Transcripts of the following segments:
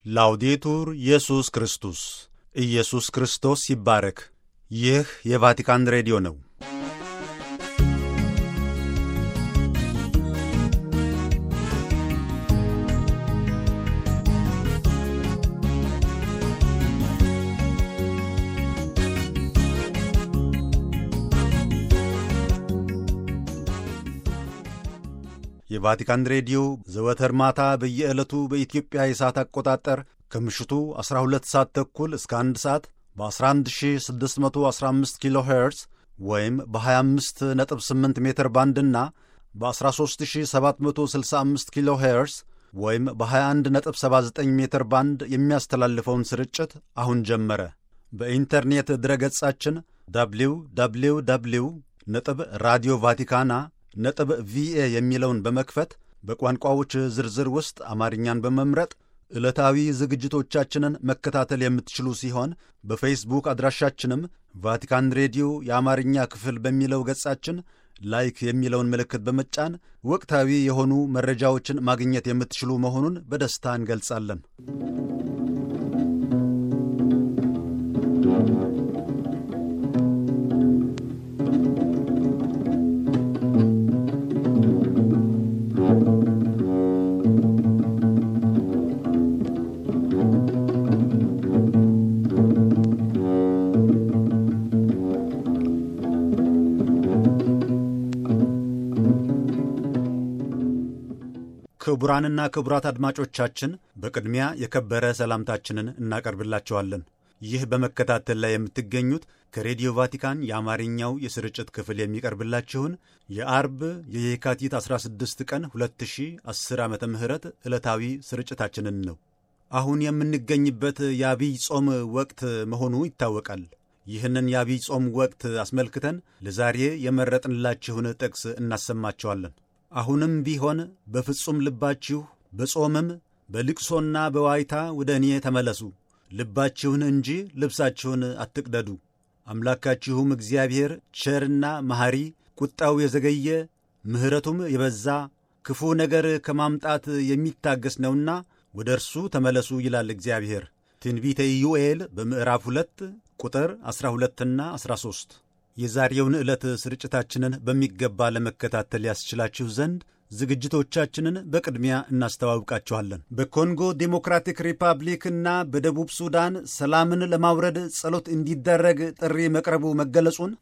ላውዴቱር ኢየሱስ ክርስቶስ ኢየሱስ ክርስቶስ ይባረክ። ይህ የቫቲካን ሬዲዮ ነው። የቫቲካን ሬዲዮ ዘወትር ማታ በየዕለቱ በኢትዮጵያ የሰዓት አቆጣጠር ከምሽቱ 12 ሰዓት ተኩል እስከ 1 ሰዓት በ11615 ኪሎ ሄርዝ ወይም በ258 ሜትር ባንድና በ13765 ኪሎ ሄርዝ ወይም በ2179 ሜትር ባንድ የሚያስተላልፈውን ስርጭት አሁን ጀመረ። በኢንተርኔት ድረገጻችን ደብሊው ደብሊው ደብሊው ነጥብ ራዲዮ ቫቲካና ነጥብ ቪኤ የሚለውን በመክፈት በቋንቋዎች ዝርዝር ውስጥ አማርኛን በመምረጥ ዕለታዊ ዝግጅቶቻችንን መከታተል የምትችሉ ሲሆን በፌስቡክ አድራሻችንም ቫቲካን ሬዲዮ የአማርኛ ክፍል በሚለው ገጻችን ላይክ የሚለውን ምልክት በመጫን ወቅታዊ የሆኑ መረጃዎችን ማግኘት የምትችሉ መሆኑን በደስታ እንገልጻለን። ክቡራንና ክቡራት አድማጮቻችን በቅድሚያ የከበረ ሰላምታችንን እናቀርብላችኋለን። ይህ በመከታተል ላይ የምትገኙት ከሬዲዮ ቫቲካን የአማርኛው የስርጭት ክፍል የሚቀርብላችሁን የአርብ የየካቲት 16 ቀን 2010 ዓ ም ዕለታዊ ስርጭታችንን ነው። አሁን የምንገኝበት የአብይ ጾም ወቅት መሆኑ ይታወቃል። ይህንን የአብይ ጾም ወቅት አስመልክተን ለዛሬ የመረጥንላችሁን ጥቅስ እናሰማችኋለን። አሁንም ቢሆን በፍጹም ልባችሁ በጾምም በልቅሶና በዋይታ ወደ እኔ ተመለሱ፣ ልባችሁን እንጂ ልብሳችሁን አትቅደዱ። አምላካችሁም እግዚአብሔር ቸርና መሐሪ፣ ቁጣው የዘገየ ምሕረቱም የበዛ ክፉ ነገር ከማምጣት የሚታገስ ነውና ወደ እርሱ ተመለሱ ይላል እግዚአብሔር። ትንቢተ ኢዩኤል በምዕራፍ 2 ቁጥር 12ና 13 የዛሬውን ዕለት ስርጭታችንን በሚገባ ለመከታተል ያስችላችሁ ዘንድ ዝግጅቶቻችንን በቅድሚያ እናስተዋውቃችኋለን። በኮንጎ ዴሞክራቲክ ሪፐብሊክ እና በደቡብ ሱዳን ሰላምን ለማውረድ ጸሎት እንዲደረግ ጥሪ መቅረቡ መገለጹን፣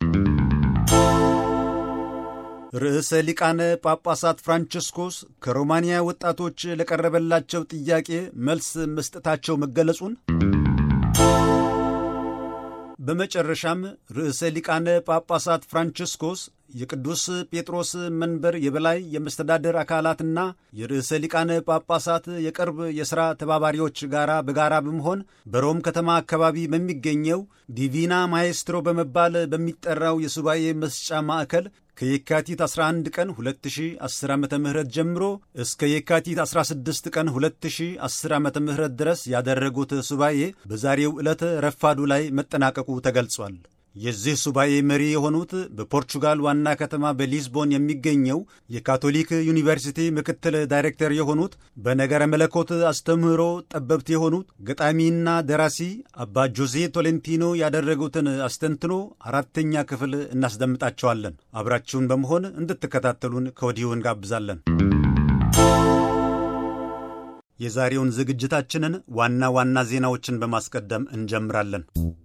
ርዕሰ ሊቃነ ጳጳሳት ፍራንቺስኮስ ከሮማንያ ወጣቶች ለቀረበላቸው ጥያቄ መልስ መስጠታቸው መገለጹን በመጨረሻም ርዕሰ ሊቃነ ጳጳሳት ፍራንቺስኮስ የቅዱስ ጴጥሮስ መንበር የበላይ የመስተዳደር አካላትና የርዕሰ ሊቃነ ጳጳሳት የቅርብ የሥራ ተባባሪዎች ጋር በጋራ በመሆን በሮም ከተማ አካባቢ በሚገኘው ዲቪና ማኤስትሮ በመባል በሚጠራው የሱባኤ መስጫ ማዕከል ከየካቲት 11 ቀን 2010 ዓ ም ጀምሮ እስከ የካቲት 16 ቀን 2010 ዓ ም ድረስ ያደረጉት ሱባኤ በዛሬው ዕለት ረፋዱ ላይ መጠናቀቁ ተገልጿል። የዚህ ሱባኤ መሪ የሆኑት በፖርቹጋል ዋና ከተማ በሊዝቦን የሚገኘው የካቶሊክ ዩኒቨርሲቲ ምክትል ዳይሬክተር የሆኑት በነገረ መለኮት አስተምህሮ ጠበብት የሆኑት ገጣሚና ደራሲ አባ ጆዜ ቶሌንቲኖ ያደረጉትን አስተንትኖ አራተኛ ክፍል እናስደምጣቸዋለን። አብራችሁን በመሆን እንድትከታተሉን ከወዲሁ እንጋብዛለን። የዛሬውን ዝግጅታችንን ዋና ዋና ዜናዎችን በማስቀደም እንጀምራለን።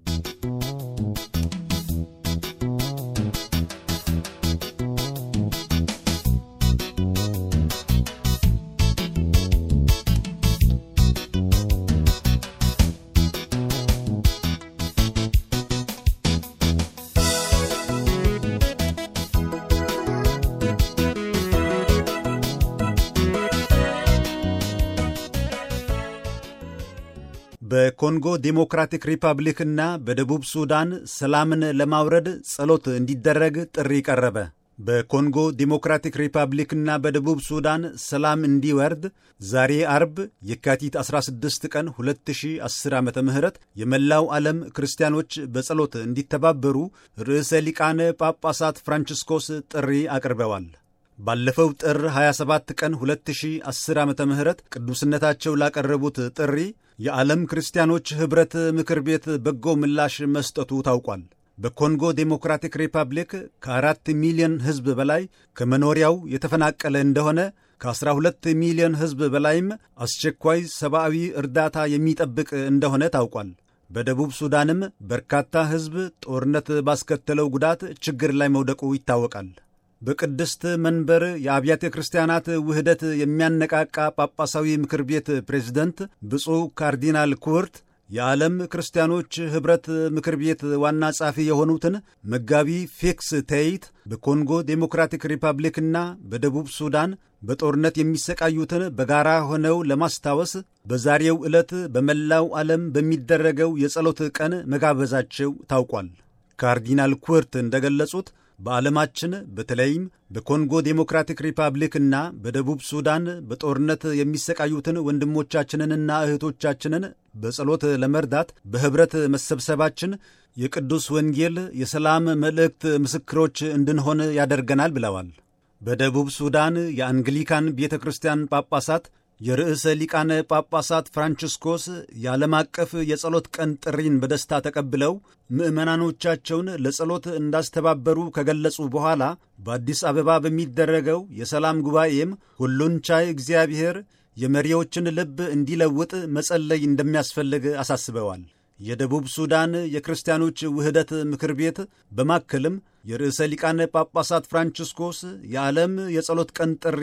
በኮንጎ ዴሞክራቲክ ሪፐብሊክና በደቡብ ሱዳን ሰላምን ለማውረድ ጸሎት እንዲደረግ ጥሪ ቀረበ። በኮንጎ ዴሞክራቲክ ሪፐብሊክና በደቡብ ሱዳን ሰላም እንዲወርድ ዛሬ አርብ የካቲት 16 ቀን 2010 ዓ ም የመላው ዓለም ክርስቲያኖች በጸሎት እንዲተባበሩ ርዕሰ ሊቃነ ጳጳሳት ፍራንቺስኮስ ጥሪ አቅርበዋል። ባለፈው ጥር 27 ቀን 2010 ዓ ም ቅዱስነታቸው ላቀረቡት ጥሪ የዓለም ክርስቲያኖች ኅብረት ምክር ቤት በጎ ምላሽ መስጠቱ ታውቋል። በኮንጎ ዴሞክራቲክ ሪፐብሊክ ከአራት ሚሊዮን ሕዝብ በላይ ከመኖሪያው የተፈናቀለ እንደሆነ ከ12 ሚሊዮን ሕዝብ በላይም አስቸኳይ ሰብአዊ እርዳታ የሚጠብቅ እንደሆነ ታውቋል። በደቡብ ሱዳንም በርካታ ሕዝብ ጦርነት ባስከተለው ጉዳት ችግር ላይ መውደቁ ይታወቃል። በቅድስት መንበር የአብያተ ክርስቲያናት ውህደት የሚያነቃቃ ጳጳሳዊ ምክር ቤት ፕሬዝደንት ብፁዕ ካርዲናል ኩርት የዓለም ክርስቲያኖች ኅብረት ምክር ቤት ዋና ጸሐፊ የሆኑትን መጋቢ ፌክስ ተይት በኮንጎ ዴሞክራቲክ ሪፐብሊክና በደቡብ ሱዳን በጦርነት የሚሰቃዩትን በጋራ ሆነው ለማስታወስ በዛሬው ዕለት በመላው ዓለም በሚደረገው የጸሎት ቀን መጋበዛቸው ታውቋል። ካርዲናል ኩርት እንደገለጹት በዓለማችን በተለይም በኮንጎ ዴሞክራቲክ ሪፐብሊክና በደቡብ ሱዳን በጦርነት የሚሰቃዩትን ወንድሞቻችንንና እህቶቻችንን በጸሎት ለመርዳት በኅብረት መሰብሰባችን የቅዱስ ወንጌል የሰላም መልእክት ምስክሮች እንድንሆን ያደርገናል ብለዋል። በደቡብ ሱዳን የአንግሊካን ቤተ ክርስቲያን ጳጳሳት የርዕሰ ሊቃነ ጳጳሳት ፍራንቺስኮስ የዓለም አቀፍ የጸሎት ቀን ጥሪን በደስታ ተቀብለው ምዕመናኖቻቸውን ለጸሎት እንዳስተባበሩ ከገለጹ በኋላ በአዲስ አበባ በሚደረገው የሰላም ጉባኤም ሁሉን ቻይ እግዚአብሔር የመሪዎችን ልብ እንዲለውጥ መጸለይ እንደሚያስፈልግ አሳስበዋል። የደቡብ ሱዳን የክርስቲያኖች ውህደት ምክር ቤት በማከልም የርዕሰ ሊቃነ ጳጳሳት ፍራንቺስኮስ የዓለም የጸሎት ቀን ጥሪ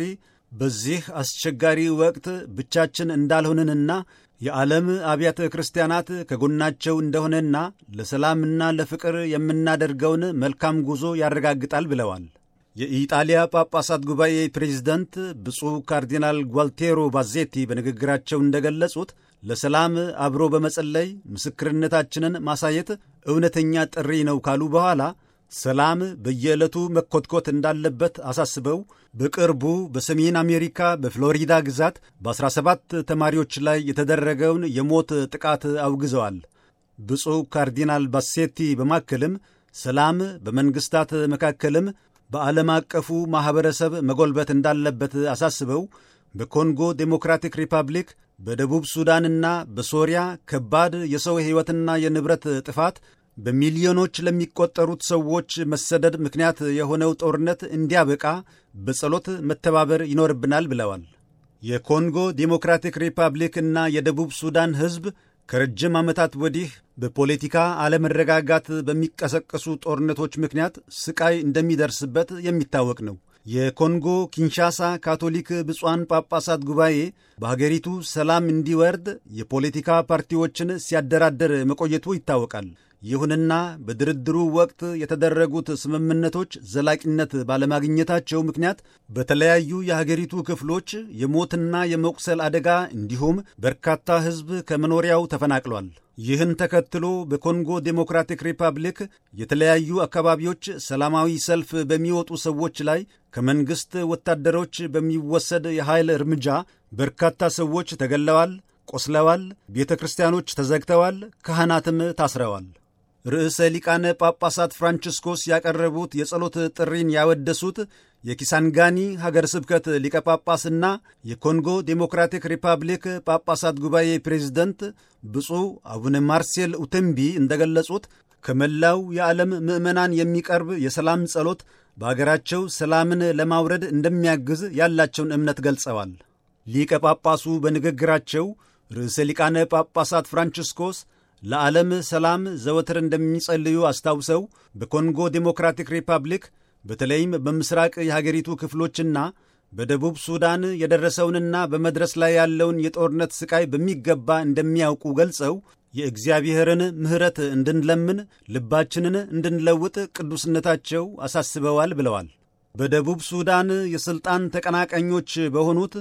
በዚህ አስቸጋሪ ወቅት ብቻችን እንዳልሆንንና የዓለም አብያተ ክርስቲያናት ከጎናቸው እንደሆነና ለሰላምና ለፍቅር የምናደርገውን መልካም ጉዞ ያረጋግጣል ብለዋል። የኢጣሊያ ጳጳሳት ጉባኤ ፕሬዝደንት ብፁዕ ካርዲናል ጓልቴሮ ባዜቲ በንግግራቸው እንደገለጹት ለሰላም አብሮ በመጸለይ ምስክርነታችንን ማሳየት እውነተኛ ጥሪ ነው ካሉ በኋላ ሰላም በየዕለቱ መኮትኮት እንዳለበት አሳስበው በቅርቡ በሰሜን አሜሪካ በፍሎሪዳ ግዛት በ17 ተማሪዎች ላይ የተደረገውን የሞት ጥቃት አውግዘዋል። ብፁዕ ካርዲናል ባሴቲ በማከልም ሰላም በመንግሥታት መካከልም በዓለም አቀፉ ማኅበረሰብ መጎልበት እንዳለበት አሳስበው በኮንጎ ዴሞክራቲክ ሪፐብሊክ በደቡብ ሱዳንና በሶሪያ ከባድ የሰው ሕይወትና የንብረት ጥፋት በሚሊዮኖች ለሚቆጠሩት ሰዎች መሰደድ ምክንያት የሆነው ጦርነት እንዲያበቃ በጸሎት መተባበር ይኖርብናል ብለዋል። የኮንጎ ዴሞክራቲክ ሪፐብሊክ እና የደቡብ ሱዳን ሕዝብ ከረጅም ዓመታት ወዲህ በፖለቲካ አለመረጋጋት በሚቀሰቀሱ ጦርነቶች ምክንያት ስቃይ እንደሚደርስበት የሚታወቅ ነው። የኮንጎ ኪንሻሳ ካቶሊክ ብፁዓን ጳጳሳት ጉባኤ በሀገሪቱ ሰላም እንዲወርድ የፖለቲካ ፓርቲዎችን ሲያደራደር መቆየቱ ይታወቃል። ይሁንና በድርድሩ ወቅት የተደረጉት ስምምነቶች ዘላቂነት ባለማግኘታቸው ምክንያት በተለያዩ የሀገሪቱ ክፍሎች የሞትና የመቁሰል አደጋ እንዲሁም በርካታ ሕዝብ ከመኖሪያው ተፈናቅሏል። ይህን ተከትሎ በኮንጎ ዴሞክራቲክ ሪፐብሊክ የተለያዩ አካባቢዎች ሰላማዊ ሰልፍ በሚወጡ ሰዎች ላይ ከመንግሥት ወታደሮች በሚወሰድ የኃይል እርምጃ በርካታ ሰዎች ተገለዋል፣ ቆስለዋል፣ ቤተ ክርስቲያኖች ተዘግተዋል፣ ካህናትም ታስረዋል። ርዕሰ ሊቃነ ጳጳሳት ፍራንቺስኮስ ያቀረቡት የጸሎት ጥሪን ያወደሱት የኪሳንጋኒ ሀገር ስብከት ሊቀ ጳጳስና የኮንጎ ዴሞክራቲክ ሪፐብሊክ ጳጳሳት ጉባኤ ፕሬዝደንት ብፁዕ አቡነ ማርሴል ኡተምቢ እንደገለጹት ከመላው የዓለም ምዕመናን የሚቀርብ የሰላም ጸሎት በአገራቸው ሰላምን ለማውረድ እንደሚያግዝ ያላቸውን እምነት ገልጸዋል። ሊቀ ጳጳሱ በንግግራቸው ርዕሰ ሊቃነ ጳጳሳት ፍራንቺስኮስ ለዓለም ሰላም ዘወትር እንደሚጸልዩ አስታውሰው በኮንጎ ዴሞክራቲክ ሪፐብሊክ በተለይም በምስራቅ የሀገሪቱ ክፍሎችና በደቡብ ሱዳን የደረሰውንና በመድረስ ላይ ያለውን የጦርነት ስቃይ በሚገባ እንደሚያውቁ ገልጸው የእግዚአብሔርን ምሕረት እንድንለምን ልባችንን እንድንለውጥ ቅዱስነታቸው አሳስበዋል ብለዋል። በደቡብ ሱዳን የሥልጣን ተቀናቃኞች በሆኑት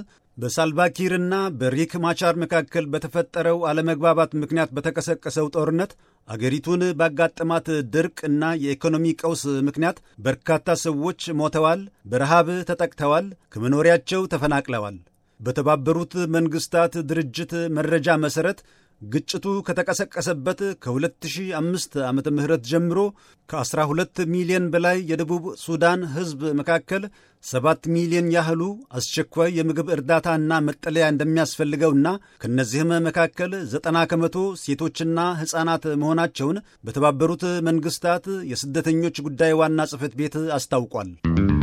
በሳልቫኪርና በሪክ ማቻር መካከል በተፈጠረው አለመግባባት ምክንያት በተቀሰቀሰው ጦርነት አገሪቱን ባጋጠማት ድርቅ እና የኢኮኖሚ ቀውስ ምክንያት በርካታ ሰዎች ሞተዋል፣ በረሃብ ተጠቅተዋል፣ ከመኖሪያቸው ተፈናቅለዋል። በተባበሩት መንግሥታት ድርጅት መረጃ መሠረት ግጭቱ ከተቀሰቀሰበት ከ2005 ዓ ም ጀምሮ ከ12 ሚሊዮን በላይ የደቡብ ሱዳን ሕዝብ መካከል 7 ሚሊዮን ያህሉ አስቸኳይ የምግብ እርዳታና መጠለያ እንደሚያስፈልገውና ከእነዚህም መካከል 90 ከመቶ ሴቶችና ሕፃናት መሆናቸውን በተባበሩት መንግሥታት የስደተኞች ጉዳይ ዋና ጽሕፈት ቤት አስታውቋል።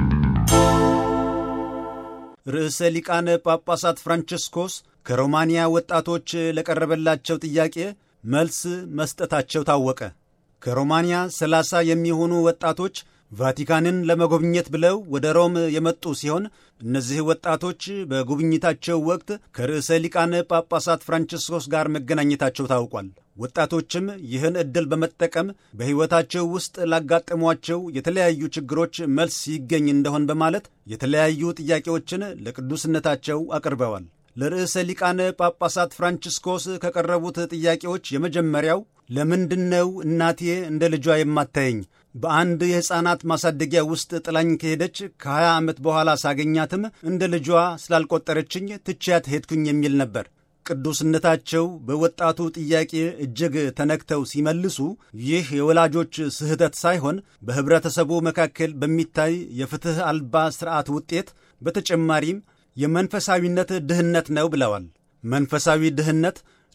ርዕሰ ሊቃነ ጳጳሳት ፍራንቸስኮስ ከሮማንያ ወጣቶች ለቀረበላቸው ጥያቄ መልስ መስጠታቸው ታወቀ። ከሮማንያ 30 የሚሆኑ ወጣቶች ቫቲካንን ለመጎብኘት ብለው ወደ ሮም የመጡ ሲሆን እነዚህ ወጣቶች በጉብኝታቸው ወቅት ከርዕሰ ሊቃነ ጳጳሳት ፍራንቸስኮስ ጋር መገናኘታቸው ታውቋል። ወጣቶችም ይህን ዕድል በመጠቀም በሕይወታቸው ውስጥ ላጋጠሟቸው የተለያዩ ችግሮች መልስ ይገኝ እንደሆን በማለት የተለያዩ ጥያቄዎችን ለቅዱስነታቸው አቅርበዋል። ለርዕሰ ሊቃነ ጳጳሳት ፍራንቺስኮስ ከቀረቡት ጥያቄዎች የመጀመሪያው ለምንድነው እናቴ እንደ ልጇ የማታየኝ? በአንድ የሕፃናት ማሳደጊያ ውስጥ ጥላኝ ከሄደች ከ20 ዓመት በኋላ ሳገኛትም እንደ ልጇ ስላልቆጠረችኝ ትቼያት ሄድኩኝ የሚል ነበር። ቅዱስነታቸው በወጣቱ ጥያቄ እጅግ ተነክተው ሲመልሱ ይህ የወላጆች ስህተት ሳይሆን በኅብረተሰቡ መካከል በሚታይ የፍትሕ አልባ ሥርዓት ውጤት በተጨማሪም የመንፈሳዊነት ድህነት ነው ብለዋል። መንፈሳዊ ድህነት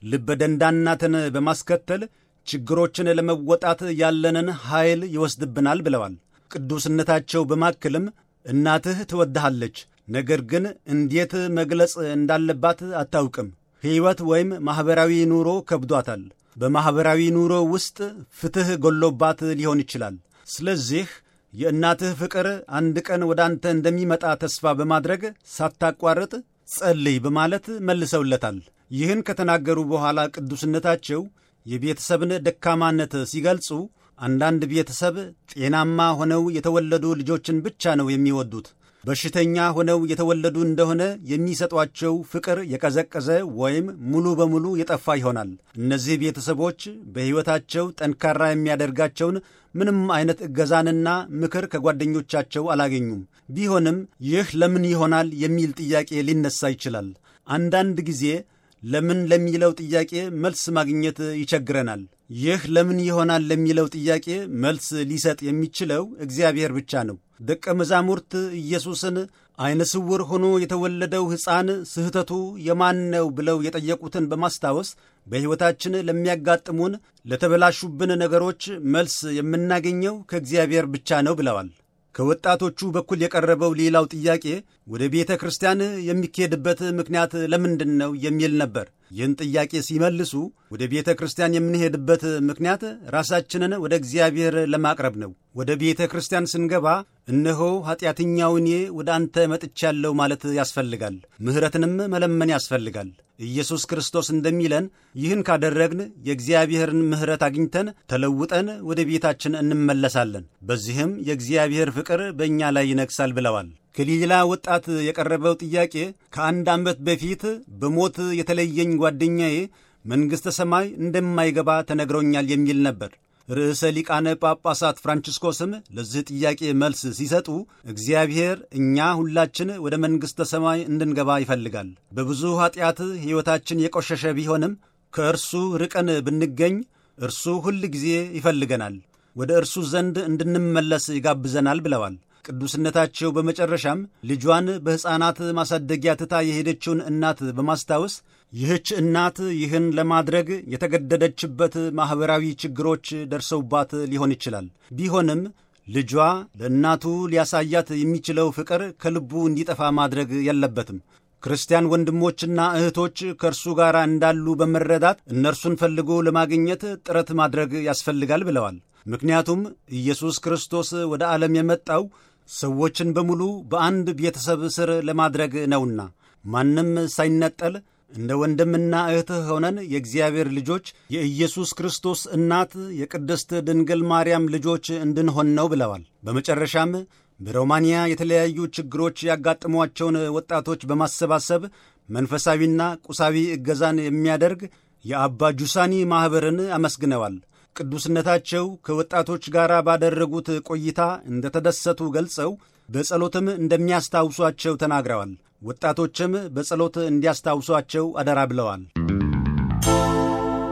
ልበደንዳናትን በማስከተል ችግሮችን ለመወጣት ያለንን ኃይል ይወስድብናል ብለዋል። ቅዱስነታቸው በማክልም እናትህ ትወድሃለች፣ ነገር ግን እንዴት መግለጽ እንዳለባት አታውቅም። ሕይወት ወይም ማኅበራዊ ኑሮ ከብዷታል። በማኅበራዊ ኑሮ ውስጥ ፍትሕ ጎሎባት ሊሆን ይችላል። ስለዚህ የእናትህ ፍቅር አንድ ቀን ወደ አንተ እንደሚመጣ ተስፋ በማድረግ ሳታቋርጥ ጸልይ በማለት መልሰውለታል። ይህን ከተናገሩ በኋላ ቅዱስነታቸው የቤተሰብን ደካማነት ሲገልጹ አንዳንድ ቤተሰብ ጤናማ ሆነው የተወለዱ ልጆችን ብቻ ነው የሚወዱት። በሽተኛ ሆነው የተወለዱ እንደሆነ የሚሰጧቸው ፍቅር የቀዘቀዘ ወይም ሙሉ በሙሉ የጠፋ ይሆናል። እነዚህ ቤተሰቦች በሕይወታቸው ጠንካራ የሚያደርጋቸውን ምንም አይነት እገዛንና ምክር ከጓደኞቻቸው አላገኙም። ቢሆንም ይህ ለምን ይሆናል የሚል ጥያቄ ሊነሳ ይችላል። አንዳንድ ጊዜ ለምን ለሚለው ጥያቄ መልስ ማግኘት ይቸግረናል። ይህ ለምን ይሆናል ለሚለው ጥያቄ መልስ ሊሰጥ የሚችለው እግዚአብሔር ብቻ ነው። ደቀ መዛሙርት ኢየሱስን ዐይነ ስውር ሆኖ የተወለደው ሕፃን ስህተቱ የማን ነው ብለው የጠየቁትን በማስታወስ በሕይወታችን ለሚያጋጥሙን ለተበላሹብን ነገሮች መልስ የምናገኘው ከእግዚአብሔር ብቻ ነው ብለዋል። ከወጣቶቹ በኩል የቀረበው ሌላው ጥያቄ ወደ ቤተ ክርስቲያን የሚካሄድበት ምክንያት ለምንድን ነው የሚል ነበር። ይህን ጥያቄ ሲመልሱ ወደ ቤተ ክርስቲያን የምንሄድበት ምክንያት ራሳችንን ወደ እግዚአብሔር ለማቅረብ ነው። ወደ ቤተ ክርስቲያን ስንገባ እነሆ ኃጢአተኛው እኔ ወደ አንተ መጥቻለሁ ማለት ያስፈልጋል። ምሕረትንም መለመን ያስፈልጋል። ኢየሱስ ክርስቶስ እንደሚለን ይህን ካደረግን የእግዚአብሔርን ምሕረት አግኝተን ተለውጠን ወደ ቤታችን እንመለሳለን። በዚህም የእግዚአብሔር ፍቅር በእኛ ላይ ይነግሳል ብለዋል። ከሌላ ወጣት የቀረበው ጥያቄ ከአንድ ዓመት በፊት በሞት የተለየኝ ጓደኛዬ መንግሥተ ሰማይ እንደማይገባ ተነግሮኛል የሚል ነበር። ርዕሰ ሊቃነ ጳጳሳት ፍራንቺስኮስም ለዚህ ጥያቄ መልስ ሲሰጡ እግዚአብሔር እኛ ሁላችን ወደ መንግሥተ ሰማይ እንድንገባ ይፈልጋል። በብዙ ኀጢአት ሕይወታችን የቆሸሸ ቢሆንም ከእርሱ ርቀን ብንገኝ እርሱ ሁል ጊዜ ይፈልገናል፣ ወደ እርሱ ዘንድ እንድንመለስ ይጋብዘናል ብለዋል። ቅዱስነታቸው በመጨረሻም ልጇን በሕፃናት ማሳደጊያ ትታ የሄደችውን እናት በማስታወስ ይህች እናት ይህን ለማድረግ የተገደደችበት ማኅበራዊ ችግሮች ደርሰውባት ሊሆን ይችላል። ቢሆንም ልጇ ለእናቱ ሊያሳያት የሚችለው ፍቅር ከልቡ እንዲጠፋ ማድረግ የለበትም። ክርስቲያን ወንድሞችና እህቶች ከእርሱ ጋር እንዳሉ በመረዳት እነርሱን ፈልጎ ለማግኘት ጥረት ማድረግ ያስፈልጋል ብለዋል። ምክንያቱም ኢየሱስ ክርስቶስ ወደ ዓለም የመጣው ሰዎችን በሙሉ በአንድ ቤተሰብ ስር ለማድረግ ነውና ማንም ሳይነጠል እንደ ወንድምና እህት ሆነን የእግዚአብሔር ልጆች የኢየሱስ ክርስቶስ እናት የቅድስት ድንግል ማርያም ልጆች እንድንሆን ነው ብለዋል። በመጨረሻም በሮማንያ የተለያዩ ችግሮች ያጋጠሟቸውን ወጣቶች በማሰባሰብ መንፈሳዊና ቁሳዊ እገዛን የሚያደርግ የአባ ጁሳኒ ማኅበርን አመስግነዋል። ቅዱስነታቸው ከወጣቶች ጋር ባደረጉት ቆይታ እንደተደሰቱ ገልጸው በጸሎትም እንደሚያስታውሷቸው ተናግረዋል። ወጣቶችም በጸሎት እንዲያስታውሷቸው አደራ ብለዋል።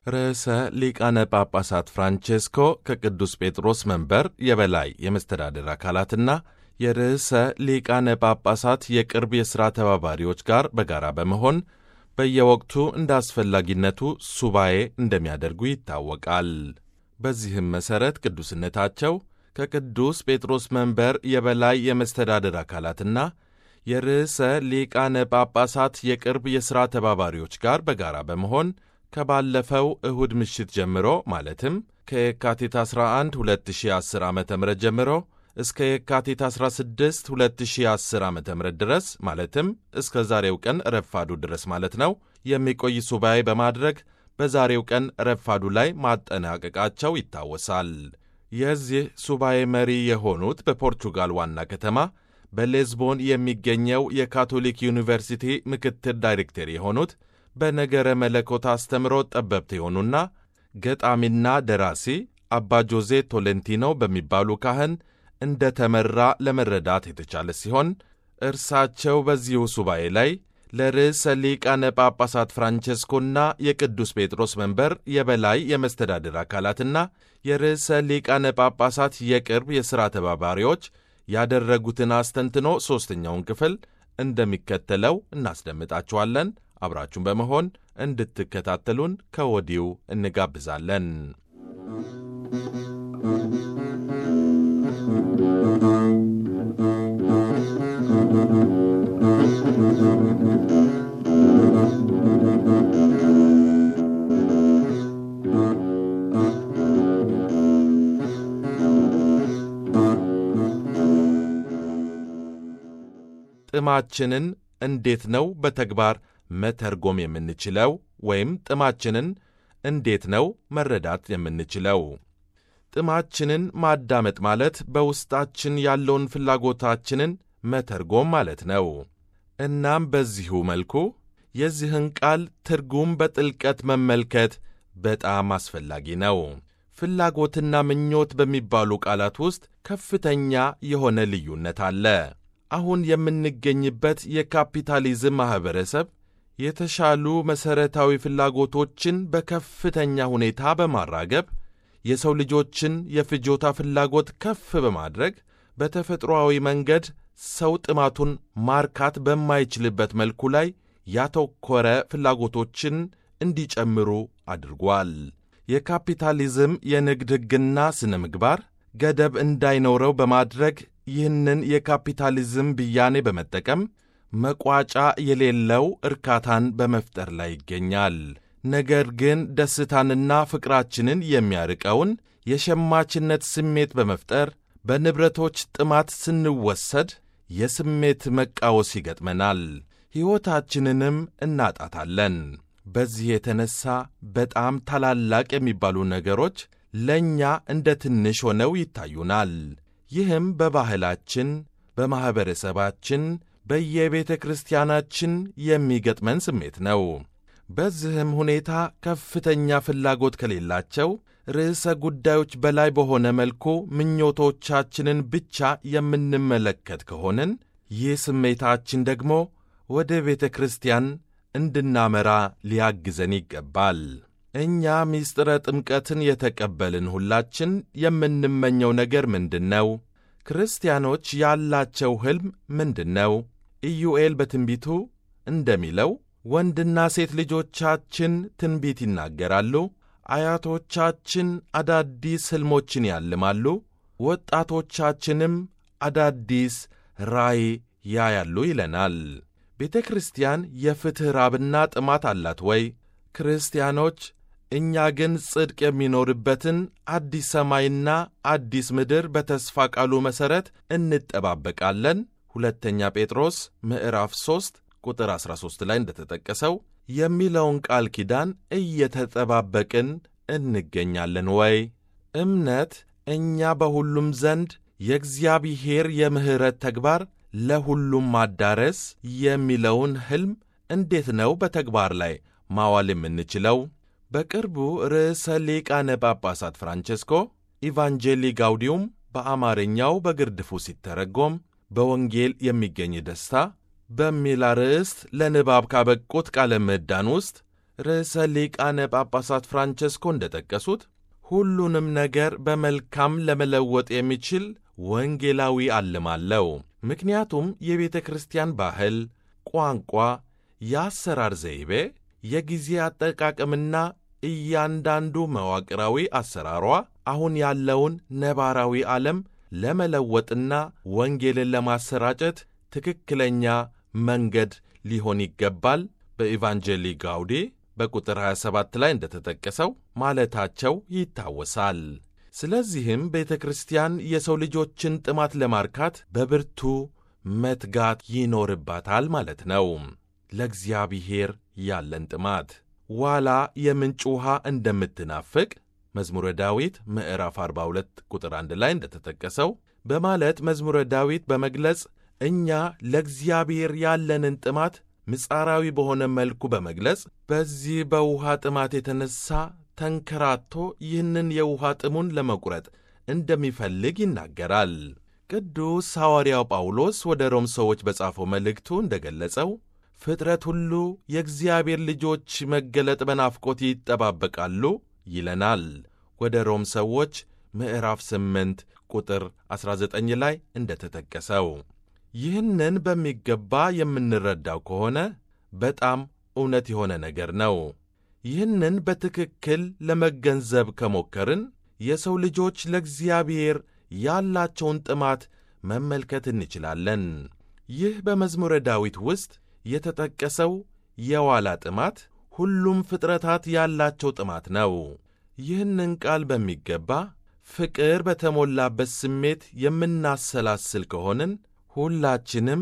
ርዕሰ ሊቃነ ጳጳሳት ፍራንቼስኮ ከቅዱስ ጴጥሮስ መንበር የበላይ የመስተዳደር አካላትና የርዕሰ ሊቃነ ጳጳሳት የቅርብ የሥራ ተባባሪዎች ጋር በጋራ በመሆን በየወቅቱ እንደ አስፈላጊነቱ ሱባኤ እንደሚያደርጉ ይታወቃል። በዚህም መሠረት ቅዱስነታቸው ከቅዱስ ጴጥሮስ መንበር የበላይ የመስተዳደር አካላትና የርዕሰ ሊቃነ ጳጳሳት የቅርብ የሥራ ተባባሪዎች ጋር በጋራ በመሆን ከባለፈው እሁድ ምሽት ጀምሮ ማለትም ከየካቲት 11 2010 ዓ ም ጀምሮ እስከ የካቲት 16 2010 ዓ ም ድረስ ማለትም እስከ ዛሬው ቀን ረፋዱ ድረስ ማለት ነው የሚቆይ ሱባኤ በማድረግ በዛሬው ቀን ረፋዱ ላይ ማጠናቀቃቸው ይታወሳል። የዚህ ሱባኤ መሪ የሆኑት በፖርቹጋል ዋና ከተማ በሌዝቦን የሚገኘው የካቶሊክ ዩኒቨርሲቲ ምክትል ዳይሬክተር የሆኑት በነገረ መለኮት አስተምሮ ጠበብት የሆኑና ገጣሚና ደራሲ አባ ጆዜ ቶሌንቲኖ በሚባሉ ካህን እንደ ተመራ ለመረዳት የተቻለ ሲሆን እርሳቸው በዚሁ ሱባኤ ላይ ለርዕሰ ሊቃነ ጳጳሳት ፍራንቼስኮና የቅዱስ ጴጥሮስ መንበር የበላይ የመስተዳድር አካላትና የርዕሰ ሊቃነ ጳጳሳት የቅርብ የሥራ ተባባሪዎች ያደረጉትን አስተንትኖ ሦስተኛውን ክፍል እንደሚከተለው እናስደምጣችኋለን። አብራችሁን በመሆን እንድትከታተሉን ከወዲሁ እንጋብዛለን። ጥማችንን እንዴት ነው በተግባር መተርጎም የምንችለው? ወይም ጥማችንን እንዴት ነው መረዳት የምንችለው? ጥማችንን ማዳመጥ ማለት በውስጣችን ያለውን ፍላጎታችንን መተርጎም ማለት ነው። እናም በዚሁ መልኩ የዚህን ቃል ትርጉም በጥልቀት መመልከት በጣም አስፈላጊ ነው። ፍላጎትና ምኞት በሚባሉ ቃላት ውስጥ ከፍተኛ የሆነ ልዩነት አለ። አሁን የምንገኝበት የካፒታሊዝም ማኅበረሰብ የተሻሉ መሠረታዊ ፍላጎቶችን በከፍተኛ ሁኔታ በማራገብ የሰው ልጆችን የፍጆታ ፍላጎት ከፍ በማድረግ በተፈጥሮአዊ መንገድ ሰው ጥማቱን ማርካት በማይችልበት መልኩ ላይ ያተኮረ ፍላጎቶችን እንዲጨምሩ አድርጓል። የካፒታሊዝም የንግድ ሕግና ሥነ ምግባር ገደብ እንዳይኖረው በማድረግ ይህንን የካፒታሊዝም ብያኔ በመጠቀም መቋጫ የሌለው እርካታን በመፍጠር ላይ ይገኛል። ነገር ግን ደስታንና ፍቅራችንን የሚያርቀውን የሸማችነት ስሜት በመፍጠር በንብረቶች ጥማት ስንወሰድ የስሜት መቃወስ ይገጥመናል፣ ሕይወታችንንም እናጣታለን። በዚህ የተነሣ በጣም ታላላቅ የሚባሉ ነገሮች ለእኛ እንደ ትንሽ ሆነው ይታዩናል። ይህም በባህላችን፣ በማኅበረሰባችን፣ በየቤተ ክርስቲያናችን የሚገጥመን ስሜት ነው። በዚህም ሁኔታ ከፍተኛ ፍላጎት ከሌላቸው ርዕሰ ጉዳዮች በላይ በሆነ መልኩ ምኞቶቻችንን ብቻ የምንመለከት ከሆንን ይህ ስሜታችን ደግሞ ወደ ቤተ ክርስቲያን እንድናመራ ሊያግዘን ይገባል። እኛ ምስጢረ ጥምቀትን የተቀበልን ሁላችን የምንመኘው ነገር ምንድን ነው? ክርስቲያኖች ያላቸው ሕልም ምንድን ነው? ኢዩኤል በትንቢቱ እንደሚለው ወንድና ሴት ልጆቻችን ትንቢት ይናገራሉ፣ አያቶቻችን አዳዲስ ሕልሞችን ያልማሉ፣ ወጣቶቻችንም አዳዲስ ራእይ ያያሉ ይለናል። ቤተ ክርስቲያን የፍትሕ ራብና ጥማት አላት ወይ? ክርስቲያኖች እኛ ግን ጽድቅ የሚኖርበትን አዲስ ሰማይና አዲስ ምድር በተስፋ ቃሉ መሠረት እንጠባበቃለን። ሁለተኛ ጴጥሮስ ምዕራፍ 3 ቁጥር 13 ላይ እንደተጠቀሰው የሚለውን ቃል ኪዳን እየተጠባበቅን እንገኛለን ወይ? እምነት እኛ በሁሉም ዘንድ የእግዚአብሔር የምሕረት ተግባር ለሁሉም ማዳረስ የሚለውን ሕልም እንዴት ነው በተግባር ላይ ማዋል የምንችለው? በቅርቡ ርዕሰ ሊቃነ ጳጳሳት ፍራንቼስኮ ኢቫንጄሊ ጋውዲዩም በአማርኛው በግርድፉ ሲተረጎም በወንጌል የሚገኝ ደስታ በሚል አርዕስት ለንባብ ካበቁት ቃለ ምዕዳን ውስጥ ርዕሰ ሊቃነ ጳጳሳት ፍራንቸስኮ እንደጠቀሱት ሁሉንም ነገር በመልካም ለመለወጥ የሚችል ወንጌላዊ ዓለም አለው። ምክንያቱም የቤተ ክርስቲያን ባህል፣ ቋንቋ፣ የአሰራር ዘይቤ፣ የጊዜ አጠቃቀምና እያንዳንዱ መዋቅራዊ አሰራሯ አሁን ያለውን ነባራዊ ዓለም ለመለወጥና ወንጌልን ለማሰራጨት ትክክለኛ መንገድ ሊሆን ይገባል በኢቫንጀሊ ጋውዲ በቁጥር 27 ላይ እንደተጠቀሰው ማለታቸው ይታወሳል። ስለዚህም ቤተ ክርስቲያን የሰው ልጆችን ጥማት ለማርካት በብርቱ መትጋት ይኖርባታል ማለት ነው። ለእግዚአብሔር ያለን ጥማት ዋላ የምንጭ ውሃ እንደምትናፍቅ መዝሙረ ዳዊት ምዕራፍ 42 ቁጥር 1 ላይ እንደተጠቀሰው በማለት መዝሙረ ዳዊት በመግለጽ እኛ ለእግዚአብሔር ያለንን ጥማት ምጻራዊ በሆነ መልኩ በመግለጽ በዚህ በውሃ ጥማት የተነሳ ተንከራቶ ይህንን የውሃ ጥሙን ለመቁረጥ እንደሚፈልግ ይናገራል። ቅዱስ ሐዋርያው ጳውሎስ ወደ ሮም ሰዎች በጻፈው መልእክቱ እንደገለጸው ፍጥረት ሁሉ የእግዚአብሔር ልጆች መገለጥ በናፍቆት ይጠባበቃሉ ይለናል። ወደ ሮም ሰዎች ምዕራፍ 8 ቁጥር 19 ላይ እንደተጠቀሰው ይህንን በሚገባ የምንረዳው ከሆነ በጣም እውነት የሆነ ነገር ነው። ይህንን በትክክል ለመገንዘብ ከሞከርን የሰው ልጆች ለእግዚአብሔር ያላቸውን ጥማት መመልከት እንችላለን። ይህ በመዝሙረ ዳዊት ውስጥ የተጠቀሰው የዋላ ጥማት ሁሉም ፍጥረታት ያላቸው ጥማት ነው። ይህንን ቃል በሚገባ ፍቅር በተሞላበት ስሜት የምናሰላስል ከሆንን ሁላችንም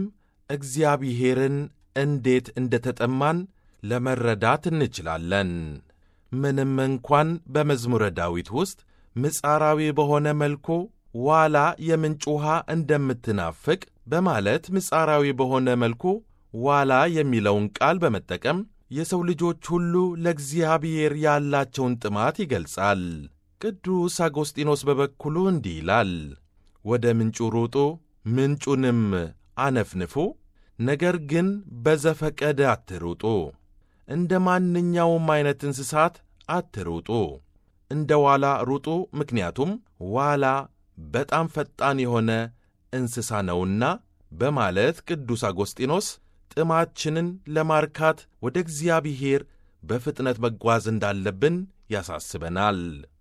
እግዚአብሔርን እንዴት እንደ ተጠማን ለመረዳት እንችላለን። ምንም እንኳን በመዝሙረ ዳዊት ውስጥ ምጻራዊ በሆነ መልኩ ዋላ የምንጭ ውሃ እንደምትናፍቅ በማለት ምጻራዊ በሆነ መልኩ ዋላ የሚለውን ቃል በመጠቀም የሰው ልጆች ሁሉ ለእግዚአብሔር ያላቸውን ጥማት ይገልጻል። ቅዱስ አጎስጢኖስ በበኩሉ እንዲህ ይላል፣ ወደ ምንጩ ሩጡ፣ ምንጩንም አነፍንፉ፣ ነገር ግን በዘፈቀደ አትሩጡ። እንደ ማንኛውም ዐይነት እንስሳት አትሩጡ፣ እንደ ዋላ ሩጡ፣ ምክንያቱም ዋላ በጣም ፈጣን የሆነ እንስሳ ነውና በማለት ቅዱስ አጎስጢኖስ ጥማችንን ለማርካት ወደ እግዚአብሔር በፍጥነት መጓዝ እንዳለብን ያሳስበናል።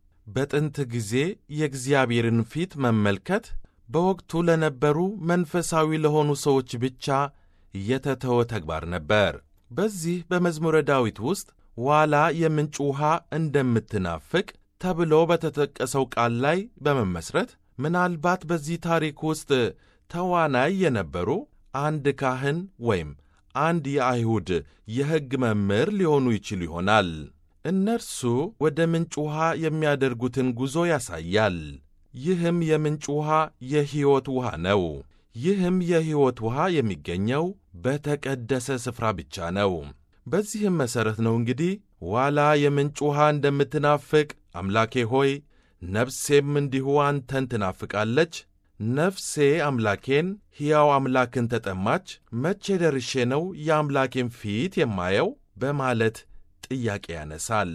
በጥንት ጊዜ የእግዚአብሔርን ፊት መመልከት በወቅቱ ለነበሩ መንፈሳዊ ለሆኑ ሰዎች ብቻ የተተወ ተግባር ነበር። በዚህ በመዝሙረ ዳዊት ውስጥ ዋላ የምንጭ ውሃ እንደምትናፍቅ ተብሎ በተጠቀሰው ቃል ላይ በመመስረት ምናልባት በዚህ ታሪክ ውስጥ ተዋናይ የነበሩ አንድ ካህን ወይም አንድ የአይሁድ የሕግ መምህር ሊሆኑ ይችሉ ይሆናል። እነርሱ ወደ ምንጭ ውሃ የሚያደርጉትን ጉዞ ያሳያል። ይህም የምንጭ ውሃ የሕይወት ውሃ ነው። ይህም የሕይወት ውሃ የሚገኘው በተቀደሰ ስፍራ ብቻ ነው። በዚህም መሠረት ነው እንግዲህ ዋላ የምንጭ ውሃ እንደምትናፍቅ አምላኬ ሆይ ነፍሴም እንዲሁ አንተን ትናፍቃለች ነፍሴ አምላኬን ሕያው አምላክን ተጠማች፣ መቼ ደርሼ ነው የአምላኬን ፊት የማየው? በማለት ጥያቄ ያነሳል።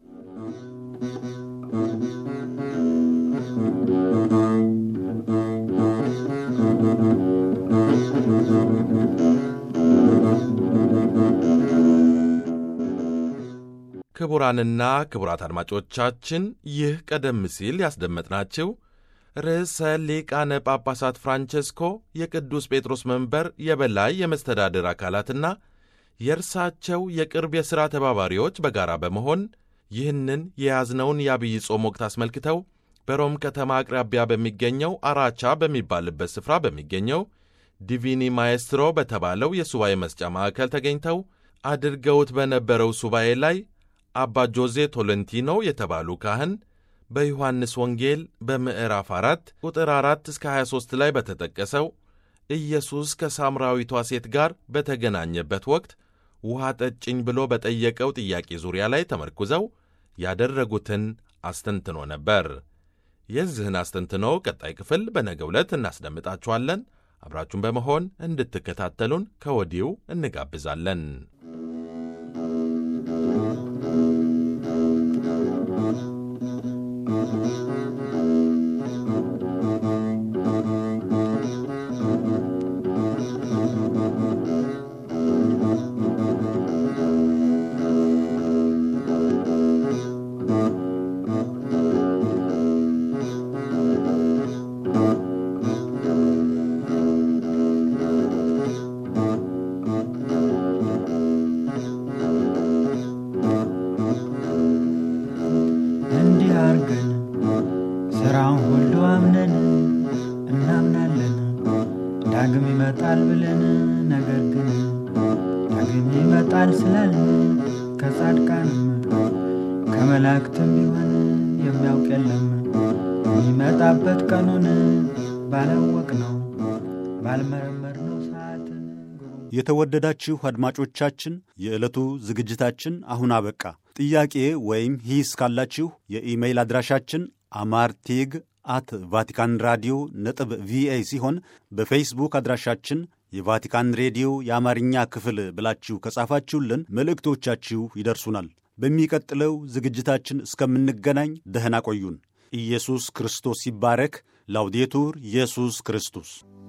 ክቡራንና ክቡራት አድማጮቻችን ይህ ቀደም ሲል ያስደመጥናችሁ ርዕሰ ሊቃነ ጳጳሳት ፍራንቸስኮ የቅዱስ ጴጥሮስ መንበር የበላይ የመስተዳድር አካላትና የእርሳቸው የቅርብ የሥራ ተባባሪዎች በጋራ በመሆን ይህንን የያዝነውን የአብይ ጾም ወቅት አስመልክተው በሮም ከተማ አቅራቢያ በሚገኘው አራቻ በሚባልበት ስፍራ በሚገኘው ዲቪኒ ማኤስትሮ በተባለው የሱባኤ መስጫ ማዕከል ተገኝተው አድርገውት በነበረው ሱባኤ ላይ አባ ጆዜ ቶለንቲኖ የተባሉ ካህን በዮሐንስ ወንጌል በምዕራፍ 4 ቁጥር 4 እስከ 23 ላይ በተጠቀሰው ኢየሱስ ከሳምራዊቷ ሴት ጋር በተገናኘበት ወቅት ውሃ ጠጭኝ ብሎ በጠየቀው ጥያቄ ዙሪያ ላይ ተመርኩዘው ያደረጉትን አስተንትኖ ነበር። የዚህን አስተንትኖ ቀጣይ ክፍል በነገው ዕለት እናስደምጣችኋለን። አብራችሁን በመሆን እንድትከታተሉን ከወዲሁ እንጋብዛለን። ሥራውን ሁሉ አምነን እናምናለን ዳግም ይመጣል ብለን ነገር ግን ዳግም ይመጣል ስላልን ከጻድቃንም ከመላእክትም ቢሆን የሚያውቅ የለም የሚመጣበት ቀኑን ባላወቅ ነው ባልመረመር ነው ሰዓትን የተወደዳችሁ አድማጮቻችን የዕለቱ ዝግጅታችን አሁን አበቃ። ጥያቄ ወይም ሂስ ካላችሁ የኢሜይል አድራሻችን አማርቴግ አት ቫቲካን ራዲዮ ነጥብ ቪኦኤ ሲሆን በፌስቡክ አድራሻችን የቫቲካን ሬዲዮ የአማርኛ ክፍል ብላችሁ ከጻፋችሁልን መልእክቶቻችሁ ይደርሱናል። በሚቀጥለው ዝግጅታችን እስከምንገናኝ ደህና ቆዩን። ኢየሱስ ክርስቶስ ይባረክ። ላውዴቱር ኢየሱስ ክርስቶስ